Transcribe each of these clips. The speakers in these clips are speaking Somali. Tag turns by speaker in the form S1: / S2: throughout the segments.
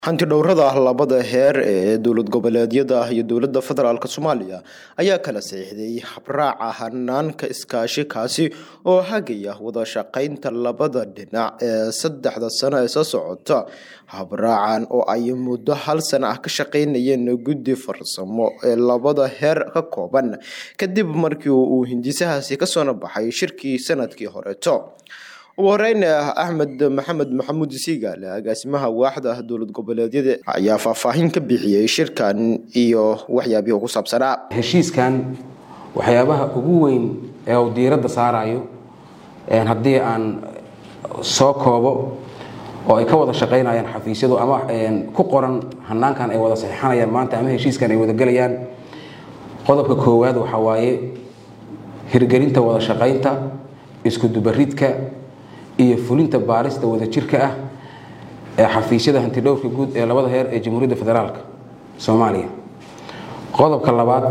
S1: hantidhowrada labada heer ee dowlad goboleedyada iyo dowlada federaalk soomaaliya ayaa kala saxiixday habraaca hanaanka iskaashi kaasi oo hagaya wada shaqeynta labada dhinac ee saddexda sano ee soo socota habraacan oo ay muddo hal sana ah ka shaqeynayeen guddi farsamo ee labada heer ka kooban kadib markii uu hindisahaasi kasoo baxay shirkii sanadkii horeeto ugu horeyn axmed maxamed maxamuud siigaale agaasimaha waaxda dowlad goboleedyada ayaa faahfaahin ka bixiyey shirkan iyo waxyaabihii ku saabsanaa
S2: heshiiskan waxyaabaha ugu weyn ee uu diiradda saarayo haddii aan soo koobo oo ay ka wada shaqaynayaan xafiisyadu ama ku qoran hanaankan ay wada saxiixanayaan maanta ama heshiiskan ay wada gelayaan qodobka koowaad waxaa waaye hirgelinta wada shaqaynta iskudubaridka iyo fulinta baarista wadajirka ah ee xafiisyada hantidhowrka guud ee labada heer ee jamhuuriyadda federaalk soomaaliya qodobka labaad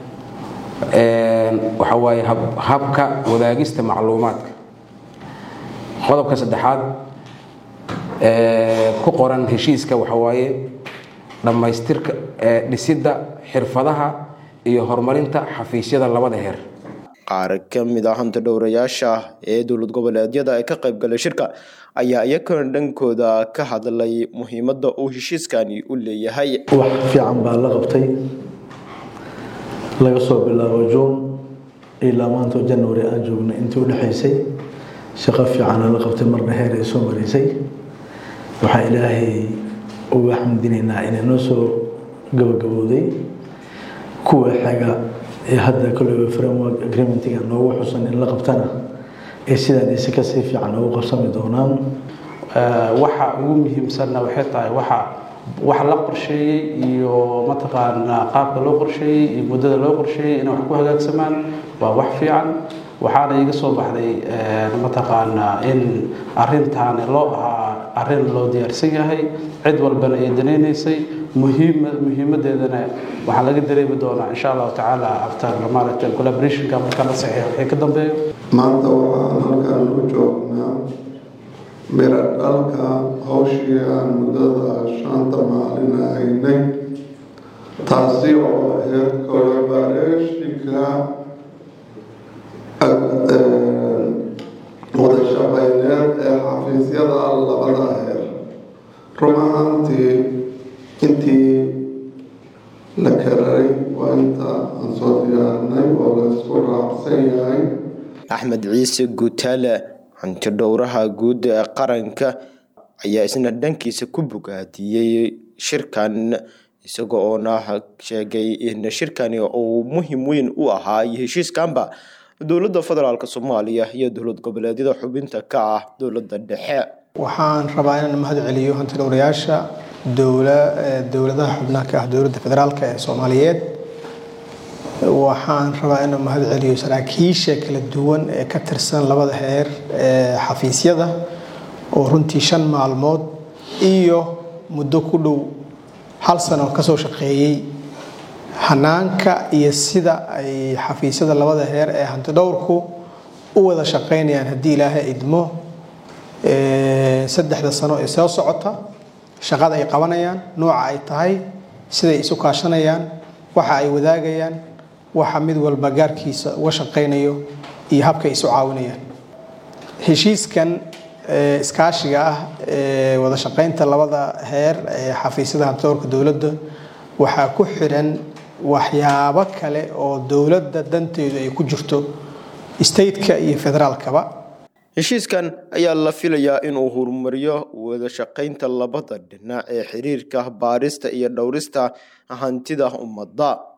S2: waxaa waaye habka wadaagista macluumaadka qodobka saddexaad ku qoran heshiiska waxaa waaye dhammaystirka dhisidda xirfadaha iyo horumarinta xafiisyada labada heer
S1: qaar ka mid ah hantidhowrayaasha ee dowlad goboleedyada ee ka qaybgalay shirka ayaa iyakana dhankooda ka hadlay muhiimadda uu heshiiskani u leeyahay
S3: wax fiican baa la qabtay laga soo bilaabo juun ilaa maanta january aan joognay intii u dhexaysay shaqo fiicana la qabtay marna heer ay soo maraysay waxaa ilaahay uga xamdinaynaa inay noo soo gabagabowday kuwa xaga ee hadda koleyba framework agreementiga noogu xusan in la qabtana ee sidaan ise kasii fiican ugu qabsami doonaan
S4: waxa ugu muhiimsanna waxay tahay waxa wax la qorsheeyey iyo mataqaanaa qaabka loo qorsheeyey iyo muddada loo qorsheeyey inay wax ku hagaagsamaan waa wax fiican waxaana iga soo baxday mataqaanaa in arintaani loo ahaa arrin loo diyaarsan yahay cid walbana ay danaynaysay muhiimadeedana waxaa laga dareemi doonaa insha allahu tacaala after maaragtay collaborationka marka la saxiixo wixii ka dambeeyo
S5: maanta waxaan halkaan u joognaa mira dhalka hawshii aan muddada shanta maalin haynay taasi oo ahayd collaborationka wada shaqeyneed ee xafiisyada labada heer run ahaantii intii la kararay waa inta aan soo diyaarinay oo la isku raacsan yahay
S1: axmed ciise guutaale hantidhowraha guud ee qaranka ayaa isna dhankiisa ku bogaadiyey shirkan isaga oona sheegay in shirkani uu muhim weyn u ahaa iyo heshiiskanba dowladda federaalk soomaaliya iyo dowlad goboleedyada xubinta ka ah dowladda dhexe
S6: waxaan rabaa inaan mahad celiyo hantidhowrayaasha dowladaha xubnaha ka ah dowladda federaalk ee soomaaliyeed waxaan rabaa inaan mahad celiyo saraakiisha kala duwan ee ka tirsan labada heer ee xafiisyada oo runtii shan maalmood iyo muddo ku dhow hal sano kasoo shaqeeyey hanaanka iyo sida ay xafiisyada labada heer ee hantidhowrku u wada shaqeynayaan haddii ilaahay idmo saddexda sano ee soo socota shaqada ay qabanayaan nooca ay tahay siday isu kaashanayaan waxa ay wadaagayaan waxa mid walba gaarkiisa uga shaqaynayo iyo habkay isu caawinayaan heshiiskan iskaashiga ah ee wada shaqaynta labada heer ee xafiisyada hantidhowrka dowladda waxaa ku xiran waxyaabo kale oo dowladda danteedu ay ku jirto stateka iyo federaalkaba
S1: heshiiskan ayaa la filayaa inuu horumariyo wada shaqaynta labada dhinac ee xiriirka baarista iyo dhowrista hantida ummadda